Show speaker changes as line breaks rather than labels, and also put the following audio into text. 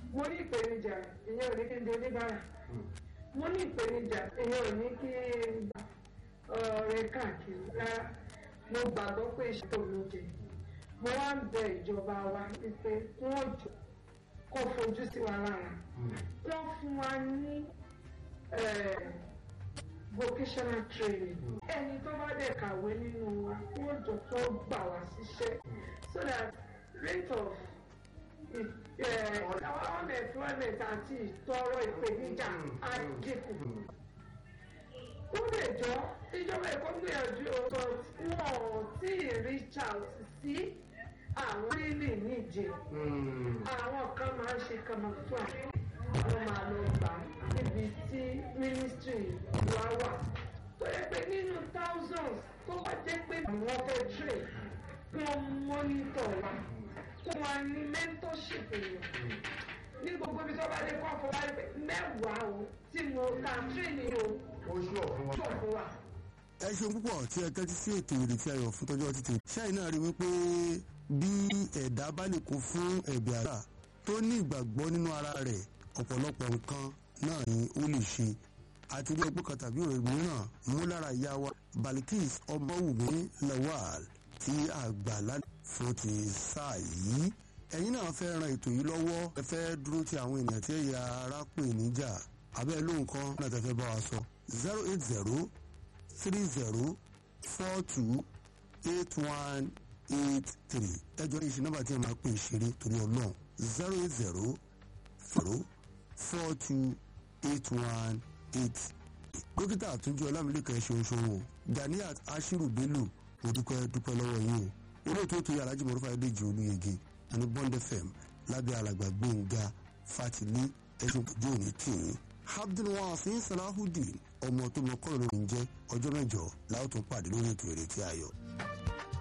mo ní ìpèníjà ìyẹn ò ní kí n di oníbàárà mo ní ìpèníjà ìyẹn ò ní kí n gba ọ̀rẹ́ káàkiri rárá mo gbàgbọ́ pé ìṣètò mi jẹ mo wá ń bẹ ìjọba wa wípé wọ́n jọ kó fojú sí wa lára wọ́n fún wa ní vocational training ẹni tó bá dẹ̀ kàwé nínú wa wọ́n jọ tó gbà wá síṣẹ́ so that rate of our unemployment àti ìtọrọ ìpèníjà á dínkù. ó lè jọ ìjọba èkó gbìyànjú ọ̀tọ̀ wọn ò tí ì reach out sí àwọn lílì níje àwọn kan máa ń ṣe kàmáfà wọn máa lọ gbà níbi tí ministry wa wà tó yẹ pé nínú thousands tó bá jẹ́ pé àwọn fẹ́ trade wọ́n monitor wa kó wa ní mentorship yẹn ní gbogbo ibi tó bá dé kọ́ fún wa pé mẹ́wàá o tí mo ta training o
ó ṣú ọ̀fun wa.
ṣọ̀ fún wa.
ẹ ṣeun púpọ̀ tí ẹ tẹ́tí sí ètò ìrètí ayọ̀ fún tọ́jú ọtí tèmi. ṣáì náà rí wípé bí ẹ̀dá bá lè kún fún ẹ̀bẹ̀ àdúrà tó ní ìgbàgbọ́ nínú ara rẹ̀ ọ̀pọ̀lọpọ̀ nǹkan náà ni ó lè ṣe àti rí ọgbọ́n kan tàbí òròyìn mìíràn mú lára ìyá wa Balikis Ọmọwùmí Lawal tí àgbà lálẹ́ fún ti sáà yìí ẹ̀yin náà fẹ́ ran ètò yìí lọ́wọ́ ẹ fẹ́ dúró ti àwọn ènìyàn tí ẹ̀yà ara pè níjà abẹ́ ló nǹkan náà tẹ́ fẹ́ bá wa sọ zero eight zero three zero four two eight one eight three ẹjọ́ ìṣe nọ́mbà tí ẹ máa pè ṣeré torí ọlọ́run zero eight zero zero four two eight one eight dókítà àtúnjú ọlámilẹ́kẹ̀ ṣoṣowo ganiat ashiru bello mo dúpẹ́ dúpẹ́ lọ́wọ́ yín o olóòtú ètò yàrá jìmọ̀ rúfa ẹ̀dẹ́jì olúyege àní bond fm lábẹ́ alàgbà gbẹ̀ngà fatili ẹ̀sùn ojú òní tìyín abdulwasin salahudeen ọmọ tó mọ kọ́ lórí ń jẹ́ ọjọ́ mẹ́jọ láwọn tó pàdé lórí ètò ìrètí ayọ̀.